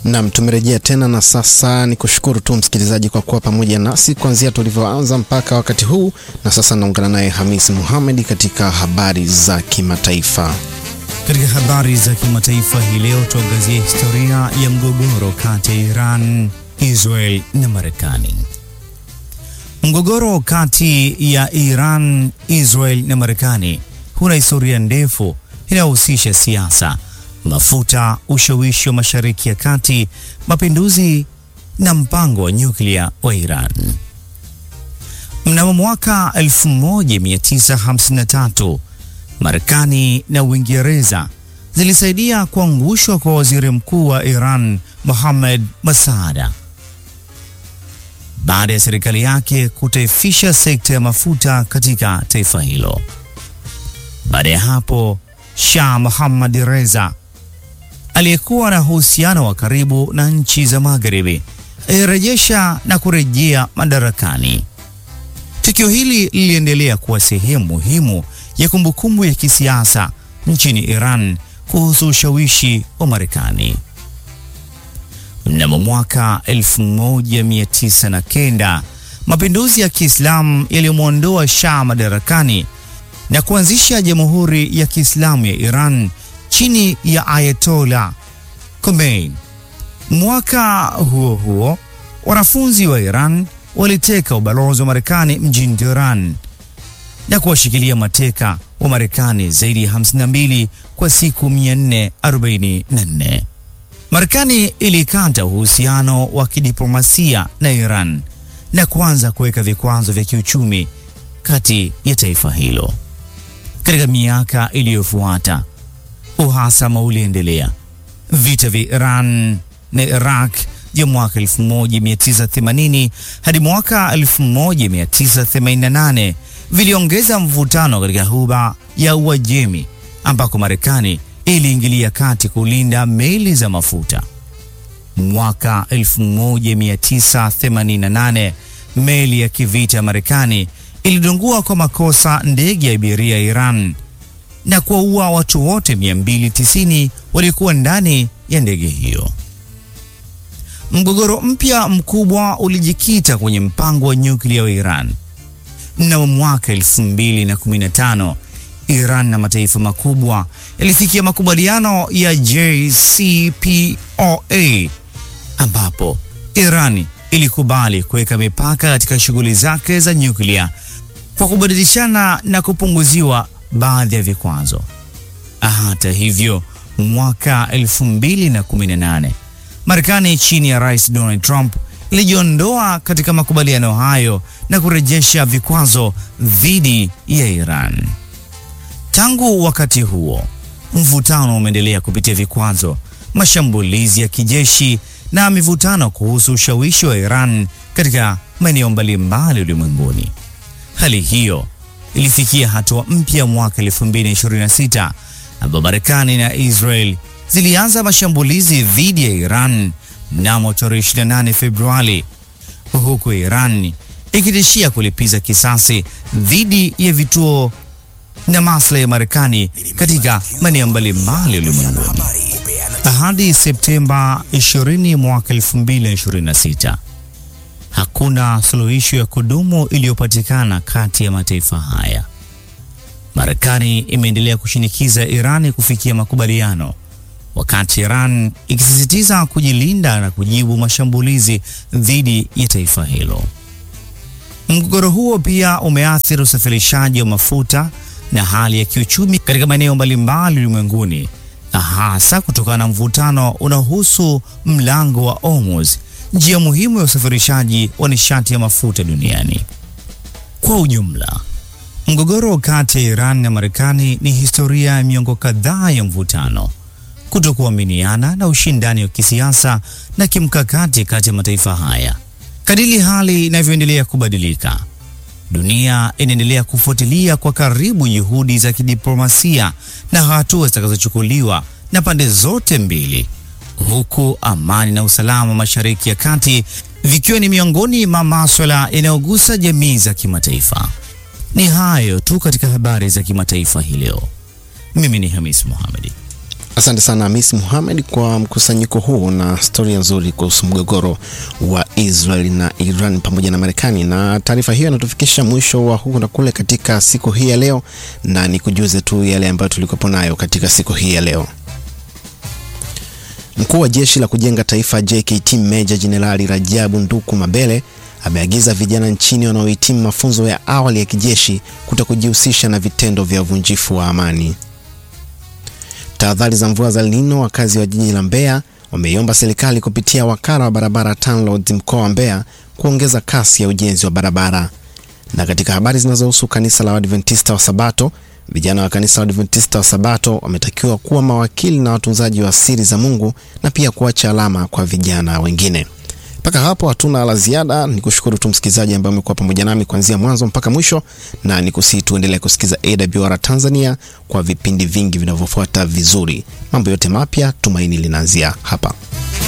Nam, tumerejea tena na sasa ni kushukuru tu msikilizaji kwa kuwa pamoja nasi kuanzia tulivyoanza mpaka wakati huu, na sasa naungana naye Hamisi Muhamedi katika habari za kimataifa. Katika habari za kimataifa hii leo tuangazie historia ya mgogoro kati ya Iran, Israel na Marekani. Mgogoro kati ya Iran, Israel na Marekani huna historia ndefu inayohusisha siasa, mafuta, ushawishi wa Mashariki ya Kati, mapinduzi na mpango wa nyuklia wa Iran. Mnamo mwaka 1953 Marekani na Uingereza zilisaidia kuangushwa kwa waziri mkuu wa Iran Mohammad Masada baada ya serikali yake kutaifisha sekta ya mafuta katika taifa hilo. Baada ya hapo, Shah Mohammad Reza aliyekuwa na uhusiano wa karibu na nchi za Magharibi alirejesha na kurejea madarakani. Tukio hili liliendelea kuwa sehemu muhimu ya kumbukumbu ya kisiasa nchini Iran kuhusu ushawishi wa Marekani. Mnamo mwaka 1909 mapinduzi ya Kiislamu yaliyomwondoa Shah madarakani na kuanzisha Jamhuri ya Kiislamu ya Iran chini ya Ayatollah Khomeini. Mwaka huo huo, wanafunzi wa Iran waliteka ubalozi wa Marekani mjini Tehran na kuwashikilia mateka wa Marekani zaidi ya 52 kwa siku 444. Marekani ilikata uhusiano wa kidiplomasia na Iran na kuanza kuweka vikwazo vya kiuchumi kati ya taifa hilo. Katika miaka iliyofuata, uhasama uliendelea. Vita vya Iran na Iraq vya mwaka 1980 hadi mwaka 1988 viliongeza mvutano katika Ghuba ya Uajemi ambako Marekani iliingilia kati kulinda meli za mafuta. Mwaka 1988 meli ya kivita ya Marekani ilidungua kwa makosa ndege ya abiria ya Iran na kuwaua watu wote 290 waliokuwa ndani ya ndege hiyo. Mgogoro mpya mkubwa ulijikita kwenye mpango wa nyuklia wa Iran. Mnamo mwaka 2015 Iran na mataifa makubwa yalifikia makubaliano ya JCPOA ambapo Iran ilikubali kuweka mipaka katika shughuli zake za nyuklia kwa kubadilishana na kupunguziwa baadhi ya vikwazo. Hata hivyo, mwaka 2018 Marekani chini ya Rais Donald Trump ilijiondoa katika makubaliano hayo na kurejesha vikwazo dhidi ya Iran. Tangu wakati huo, mvutano umeendelea kupitia vikwazo, mashambulizi ya kijeshi na mivutano kuhusu ushawishi wa Iran katika maeneo mbalimbali ulimwenguni. Hali hiyo ilifikia hatua mpya mwaka 2026 ambapo Marekani na Israel zilianza mashambulizi dhidi ya Iran mnamo tarehe 28 Februari, huku Iran ikitishia kulipiza kisasi dhidi ya vituo na maslahi ya Marekani katika maeneo mbalimbali ulimwenguni. Hadi Septemba 20 mwaka 2026 hakuna suluhisho ya kudumu iliyopatikana kati ya mataifa haya. Marekani imeendelea kushinikiza Irani kufikia makubaliano, wakati Iran ikisisitiza kujilinda na kujibu mashambulizi dhidi ya taifa hilo. Mgogoro huo pia umeathiri usafirishaji wa mafuta na hali ya kiuchumi katika maeneo mbalimbali ulimwenguni, na hasa kutokana na mvutano unaohusu mlango wa Hormuz, njia muhimu ya usafirishaji wa nishati ya mafuta duniani. Kwa ujumla, mgogoro kati ya Iran na Marekani ni historia ya miongo kadhaa ya mvutano, kutokuaminiana na ushindani wa kisiasa na kimkakati kati ya mataifa haya. Kadiri hali inavyoendelea kubadilika, dunia inaendelea kufuatilia kwa karibu juhudi za kidiplomasia na hatua zitakazochukuliwa na pande zote mbili, huku amani na usalama Mashariki ya Kati vikiwa ni miongoni mwa maswala yanayogusa jamii za kimataifa. Ni hayo tu katika habari za kimataifa hii leo. Mimi ni Hamis Mohamedi. Asante sana Hamis Muhamed kwa mkusanyiko huu na historia nzuri kuhusu mgogoro wa Israel na Iran pamoja na Marekani. Na taarifa hiyo inatufikisha mwisho wa huku na kule katika siku hii ya leo, na nikujuze tu yale ambayo tulikuwa nayo katika siku hii ya leo. Mkuu wa Jeshi la Kujenga Taifa JKT Meja Jenerali Rajabu Nduku Mabele ameagiza vijana nchini wanaohitimu mafunzo ya awali ya kijeshi kuto kujihusisha na vitendo vya uvunjifu wa amani. Tahadhari za mvua za El Nino, wakazi wa jiji la Mbeya wameiomba serikali kupitia wakala wa barabara TANROADS mkoa wa Mbeya kuongeza kasi ya ujenzi wa barabara. Na katika habari zinazohusu kanisa la Waadventista wa Sabato, vijana wa kanisa la Waadventista wa Sabato wametakiwa kuwa mawakili na watunzaji wa siri za Mungu na pia kuacha alama kwa vijana wengine. Mpaka hapo hatuna la ziada. Ni kushukuru tu msikilizaji ambaye umekuwa pamoja nami kuanzia mwanzo mpaka mwisho, na ni kusii tuendelee kusikiza AWR Tanzania kwa vipindi vingi vinavyofuata vizuri. Mambo yote mapya, tumaini linaanzia hapa.